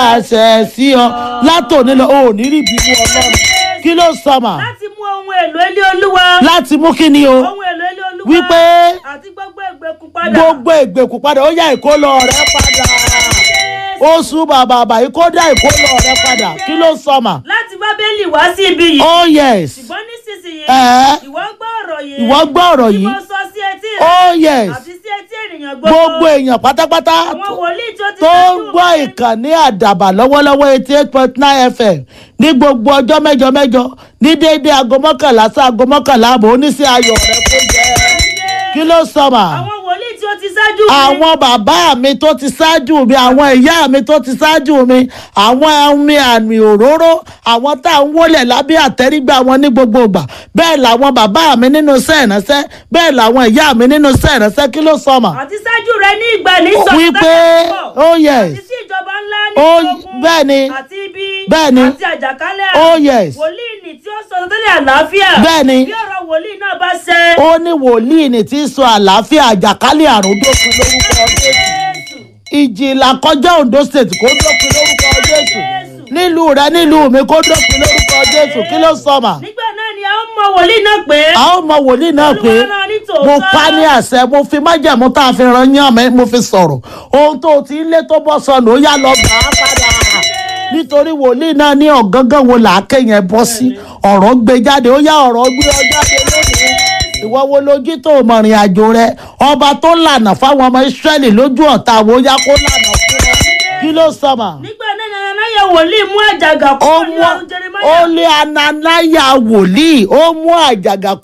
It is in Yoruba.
àṣẹ sí ọ látòní lọ ò ní rí ìbínú ọlọ́run kí ló sọ mà láti mú ohun èlò ilé olúwa láti mú kí ni o ohun èlò ilé olúwa wípé àti gbogbo ìgbèkùn padà gbogbo ìgbèkùn padà ó yá ìkólọ rẹ padà oṣù bàbà àbàyí kó dá ìkólọ rẹ padà kí ló sọ mà láti bábélì wá sí ibi yìí oh yes ṣùgbọ́n nísinsìnyí Ẹ̀. ìwọ gbọ́ ọ̀rọ̀ yìí ìwọ gbọ́ ọ̀rọ̀ tí yìí mo sọ sí etí rẹ oh yes àti sí etí ènìyàn gbogbo èèyàn pátápátá àwọn wòlíì tó ti tó ń ṣáájú gbọ́ mi. ìkànnì àdàbà lọ́wọ́lọ́wọ́ eighty eight point nine fm ní gbogbo ọjọ́ mẹ́jọ mẹ́jọ ní déédéé aago mọ́kànlá sí aago mọ́kànlá àbọ̀ oníṣẹ́ ayọ̀ rẹ kó jẹ́ kí ló sọ mà àwọn wòlíì tí ó ti ṣáájú mi. àwọn bàbá mi tó ti ṣáájú mi àwọn ìyá mi tó ti ṣáájú mi àwọn ẹ̀mí àmì òróró àwọn tá à ń wọlé lábẹ́ àtẹ́rígbà wọn ní gbogbo ìgbà bẹ́ẹ̀ làwọn bàbá mi nínú iṣẹ́ ìránṣẹ́ bẹ́ẹ̀ làwọn ìyá mi nínú iṣẹ́ ìránṣẹ́ kí ló sọ mà àti ṣáájú rẹ ní ìgbà ní sọ wípé oh yes àti sí ìjọba ńlá ní Oh, ogun bẹ́ẹ̀ ni. àti ibi Bẹ́ẹ̀ ni. àti àjàkálẹ̀ oh yes wòlíì ní tí ó sọ tẹ́lẹ̀ àlàáfíà Bẹ́ẹ̀ ni. bí ọ̀rọ̀ wòlíì náà bá ṣẹ. ó ní wòlíì ní tí ń sọ àlàáfíà àjàkálẹ̀ àrùn dópin lórúkọ jésù Jésù. ìjìlá kọjá ondo state kó dópin lórúkọ jésù nílùú rẹ nílùú mi kó dópin lórúkọ jésù kí ló sọ mà nígbà náà ni a ó mọ wòlíì náà pé a ó mọ wòlíì náà pé Olúwa náà ní tòótọ́. mo pa ní àṣẹ mo fi májẹ̀mú tá a fi ran yán mi mo fi sọ̀rọ̀ ohun tó o ti ń lé tó bọ́ sọnù ó yá lọ gbà á padà nítorí wòlíì náà ní ọ̀gángán wo làákè yẹn bọ́ sí ọ̀rọ̀ gbé jáde ó yá ọ̀rọ̀ gbé ọ jáde lónìí ìwọ wo lójú tó o mọ̀rìn àjò rẹ ọba tó lànà fáwọn ọmọ ìsírẹ́lì lójú ọ̀tá wo yá kó lànà fún ọ kí ló sọ mà nígbà náà ni anáyẹ wòlíì mú àjàgà ó kúrò ní mú ọrùn ó Jeremáyà lé ananaya wòlíì ó mú àjàgà